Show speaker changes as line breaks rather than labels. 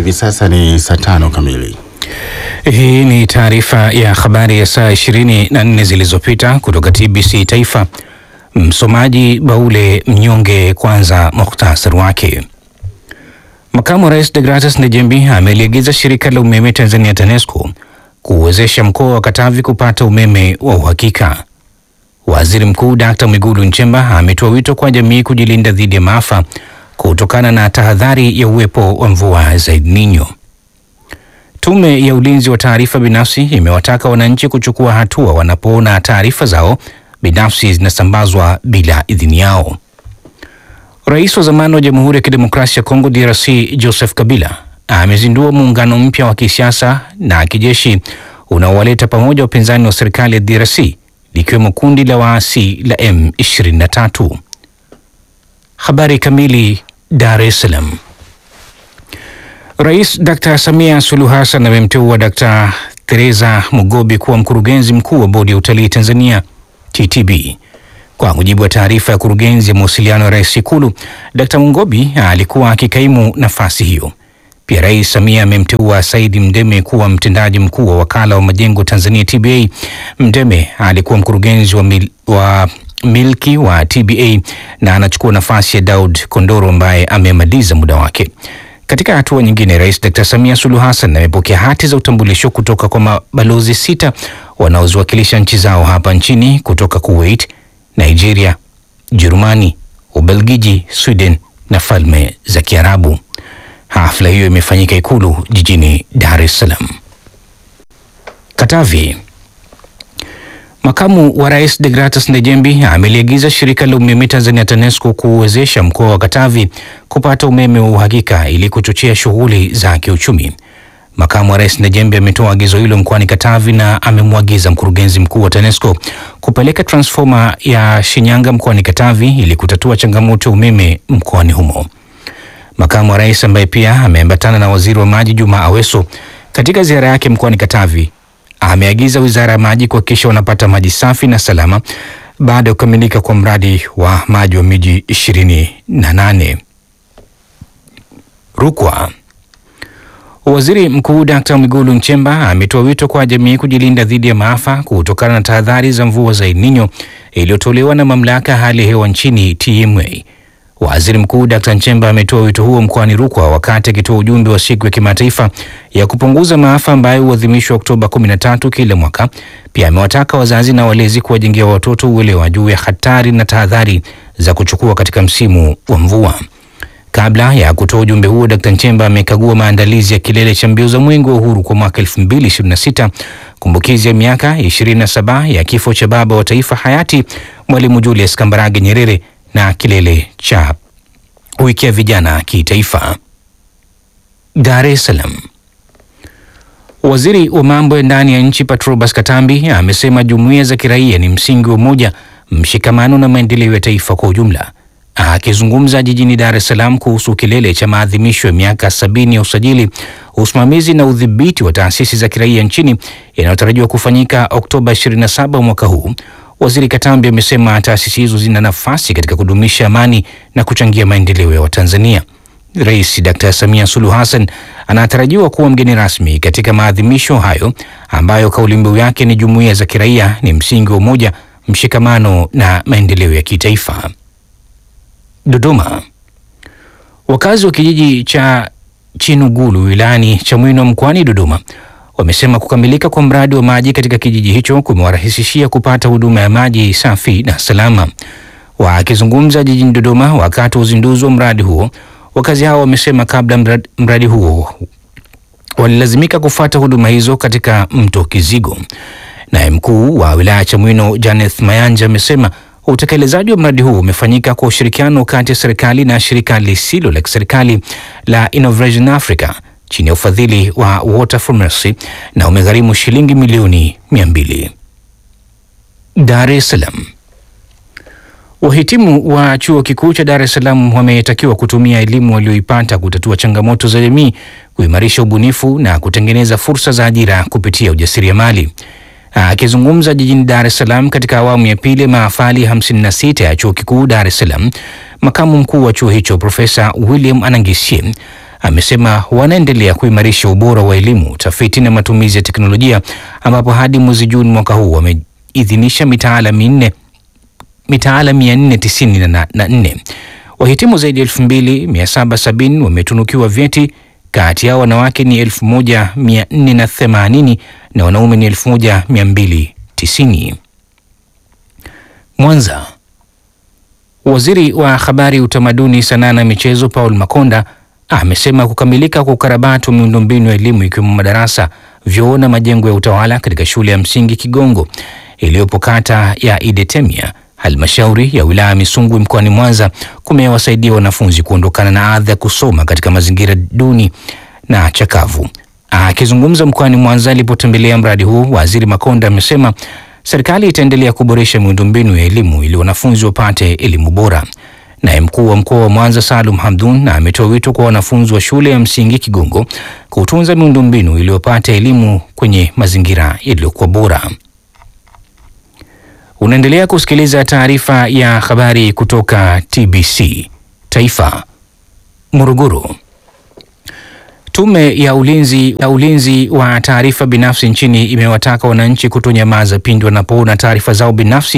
Hivi sasa ni saa tano kamili.
Hii ni taarifa ya habari ya saa 24 zilizopita kutoka TBC Taifa. Msomaji Baule Mnyonge. Kwanza muhtasari wake. Makamu wa Rais Degratus Ndejembi ameliagiza shirika la umeme Tanzania TANESCO kuwezesha mkoa wa Katavi kupata umeme wa uhakika. Waziri Mkuu Dkt. Mwigulu Nchemba ametoa wito kwa jamii kujilinda dhidi ya maafa kutokana na tahadhari ya uwepo wa mvua za El Nino. Tume ya Ulinzi wa Taarifa Binafsi imewataka wananchi kuchukua hatua wanapoona taarifa zao binafsi zinasambazwa bila idhini yao. Rais wa zamani wa Jamhuri ya Kidemokrasia ya Kongo DRC Joseph Kabila amezindua muungano mpya wa kisiasa na kijeshi unaowaleta pamoja wapinzani wa serikali ya DRC likiwemo kundi la waasi la M23. Habari kamili. Dar es Salaam. Rais Dr. Samia Suluhu Hassan amemteua Dr. Teresa Mugobi kuwa mkurugenzi mkuu wa bodi ya utalii Tanzania TTB. Kwa mujibu wa taarifa ya kurugenzi ya mawasiliano ya rais Ikulu, Dr. Mugobi alikuwa akikaimu nafasi hiyo. Pia Rais Samia amemteua Saidi Mdeme kuwa mtendaji mkuu wa wakala wa majengo Tanzania TBA. Mdeme alikuwa mkurugenzi wa, mil, wa milki wa TBA na anachukua nafasi ya Daud Kondoro ambaye amemaliza muda wake. Katika hatua nyingine, Rais Dr. Samia Suluhu Hassan amepokea hati za utambulisho kutoka kwa mabalozi sita wanaoziwakilisha nchi zao hapa nchini kutoka Kuwait, Nigeria, Jerumani, Ubelgiji, Sweden na Falme za Kiarabu. Hafla hiyo imefanyika Ikulu jijini Dar es Salaam. Katavi. Makamu wa Rais Degratus Ndejembi ameliagiza shirika la umeme Tanzania TANESCO kuwezesha mkoa wa Katavi kupata umeme wa uhakika ili kuchochea shughuli za kiuchumi. Makamu wa Rais Ndejembi ametoa agizo hilo mkoani Katavi na amemwagiza mkurugenzi mkuu wa TANESCO kupeleka transfoma ya Shinyanga mkoani Katavi ili kutatua changamoto ya umeme mkoani humo. Makamu wa Rais ambaye pia ameambatana na Waziri wa Maji Juma Aweso katika ziara yake mkoani Katavi ameagiza Wizara ya Maji kuhakikisha wanapata maji safi na salama baada ya kukamilika kwa mradi wa maji wa miji ishirini na nane. Rukwa. Waziri Mkuu Dkt. Mwigulu Nchemba ametoa wito kwa jamii kujilinda dhidi ya maafa kutokana na tahadhari za mvua za El Nino iliyotolewa na mamlaka ya hali ya hewa nchini TMA. Waziri Mkuu Dkt. Nchemba ametoa wito huo mkoani Rukwa wakati akitoa ujumbe wa siku ya kimataifa ya kupunguza maafa ambayo huadhimishwa Oktoba 13 kila mwaka. Pia amewataka wazazi na walezi kuwajengea watoto uelewa juu ya hatari na tahadhari za kuchukua katika msimu wa mvua. Kabla ya kutoa ujumbe huo, Dkt. Nchemba amekagua maandalizi ya kilele cha mbio za Mwenge wa Uhuru kwa mwaka 2026, kumbukizi ya miaka 27 ya kifo cha baba wa taifa hayati Mwalimu Julius Kambarage Nyerere na kilele cha wiki ya vijana kitaifa. Dar es Salaam. Waziri wa mambo ya ndani ya nchi Patrobas Katambi amesema jumuiya za kiraia ni msingi wa umoja, mshikamano na maendeleo ya taifa kwa ujumla. Akizungumza jijini Dar es Salaam kuhusu kilele cha maadhimisho ya miaka sabini ya usajili, usimamizi na udhibiti wa taasisi za kiraia nchini yanayotarajiwa kufanyika Oktoba 27 mwaka huu, Waziri Katambi amesema taasisi hizo zina nafasi katika kudumisha amani na kuchangia maendeleo ya Watanzania. Rais Dkt. Samia Suluhu Hassan anatarajiwa kuwa mgeni rasmi katika maadhimisho hayo ambayo kauli mbiu yake ni jumuiya za kiraia ni msingi wa umoja, mshikamano na maendeleo ya kitaifa. Dodoma. Wakazi wa kijiji cha Chinugulu wilayani Chamwino mkoani Dodoma wamesema kukamilika kwa mradi wa maji katika kijiji hicho kumewarahisishia kupata huduma ya maji safi na salama. Wakizungumza jijini Dodoma wakati wa uzinduzi wa mradi huo, wakazi hao wamesema kabla mradi, mradi huo walilazimika kufuata huduma hizo katika mto Kizigo. Naye mkuu wa wilaya ya Chamwino Janeth Mayanja amesema utekelezaji wa mradi huu umefanyika kwa ushirikiano kati ya serikali na shirika lisilo la kiserikali la Innovation Africa chini ya ufadhili wa Water for Mercy na umegharimu shilingi milioni mia mbili. Dar es Salaam. Wahitimu wa chuo kikuu cha Dar es Salaam wametakiwa kutumia elimu walioipata kutatua changamoto za jamii, kuimarisha ubunifu na kutengeneza fursa za ajira kupitia ujasiriamali. Akizungumza jijini Dar es Salaam katika awamu ya pili mahafali 56 ya chuo kikuu Dar es Salaam, makamu mkuu wa chuo hicho Profesa William Anangisye amesema wanaendelea kuimarisha ubora wa elimu, tafiti na matumizi ya teknolojia, ambapo hadi mwezi Juni mwaka huu wameidhinisha mitaala minne mitaala 494. Wahitimu zaidi ya 2770 wametunukiwa vyeti, kati yao wanawake ni 1480 na wanaume ni 1290. Mwanza. Waziri wa Habari, Utamaduni, Sanaa na Michezo Paul Makonda amesema kukamilika kwa ukarabati wa miundombinu ya elimu ikiwemo madarasa, vyoo na majengo ya utawala katika shule ya msingi Kigongo iliyopo kata ya Idetemia halmashauri ya wilaya ya Misungwi mkoani Mwanza kumewasaidia wanafunzi kuondokana na adha ya kusoma katika mazingira duni na chakavu. Akizungumza mkoani Mwanza alipotembelea mradi huu, waziri Makonda amesema serikali itaendelea kuboresha miundombinu ya elimu ili wanafunzi wapate elimu bora. Naye mkuu wa mkoa wa Mwanza Salum Hamdun ametoa wito kwa wanafunzi wa shule ya msingi Kigongo kutunza miundombinu ili wapate elimu kwenye mazingira yaliyokuwa bora. Unaendelea kusikiliza taarifa ya habari kutoka TBC Taifa. Morogoro. Tume ya ulinzi, ya ulinzi wa taarifa binafsi nchini imewataka wananchi kutonyamaza pindi wanapoona taarifa zao binafsi